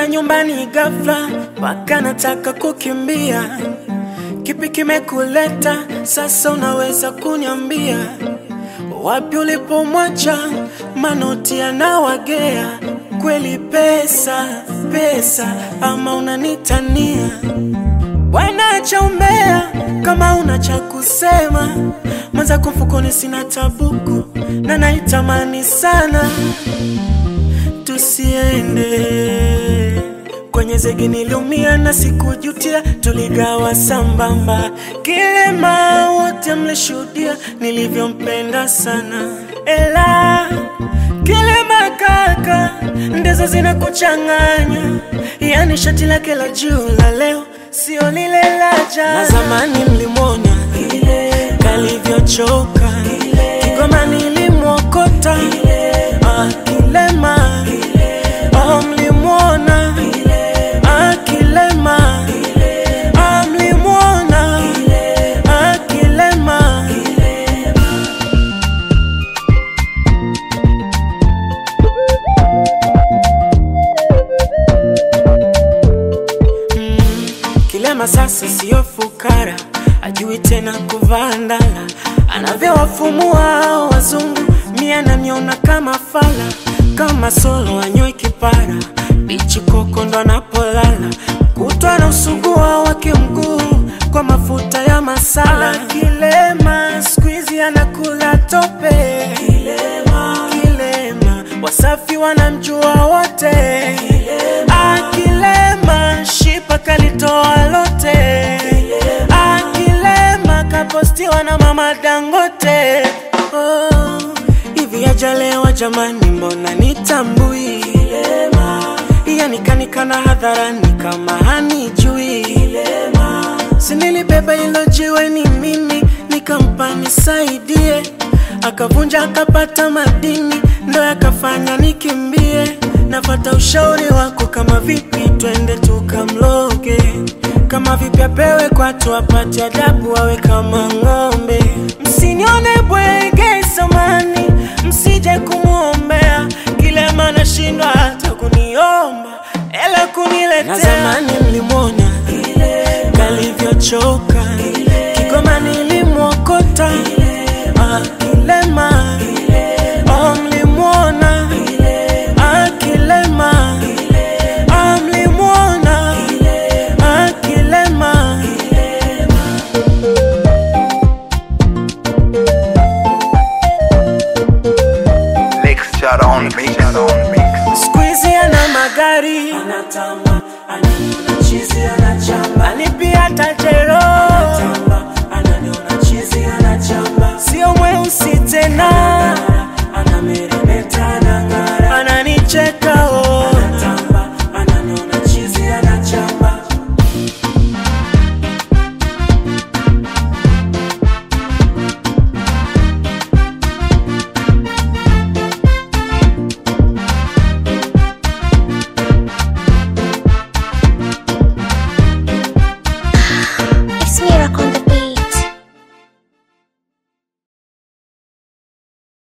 Nimekuona nyumbani ghafla, mpaka nataka kukimbia. Kipi kimekuleta sasa? Unaweza kuniambia wapi ulipomwacha? Manoti yanawagea kweli, pesa pesa, ama unanitania? Bwana cha umbea, kama una cha kusema mwanza mfukoni, sina tabuku na naitamani sana tusiende kwenye zegi, niliumia na sikujutia, tuligawa sambamba, kilema wote mlishuhudia nilivyompenda sana, ela kilema kaka, ndizo zinakuchanganya, yani shati lake la juu la leo sio lile la jana. Na zamani mlimwona kalivyochoka, Kigoma nilimwokota Ah, kilema Ah, mlimwona Ah, kilema Ah, mlimwona Ah, kilema Mm, Kilema sasa siyo fukara, ajui tena kuvaa ndala, anavyowafumua wazungu, mia namiona kama fala, kama solo anywe kipara, bichi koko ndo anapolala, kutwa na usugua wake mguu kwa mafuta ya masala. Kilema squeezy anakula tope, kilema, kilema wasafi wanamjua wote, akilema shipa kalitoa lote, akilema kapostiwa na mama Dangote. Oh, hivi ajalewa jamani, mbona nitambui? Yani kanikana hadharani kama hanijui. Sinilibeba hilo jiwe ni mimi, nikampa nisaidie, akavunja akapata madini, ndo yakafanya nikimbie. Nafata ushauri wako, kama vipi twende tukamloge, kama vipi apewe kwatu apate adabu, awe kama ng'ombe. Msinione bwege samani, msije kumwombea kilema, nashindwa hata kuniomba ela kuniletea. Na zamani mlimwona kalivyochoka, Kigoma nilimwokota Ah, kilema Oh, mlimwona Ah, kilema Ah, mlimwona Ah, kilema Mixture on mixture on mix. Squeezy ana magari anatamba, ananiona chizi anachamba, ani pia tajiri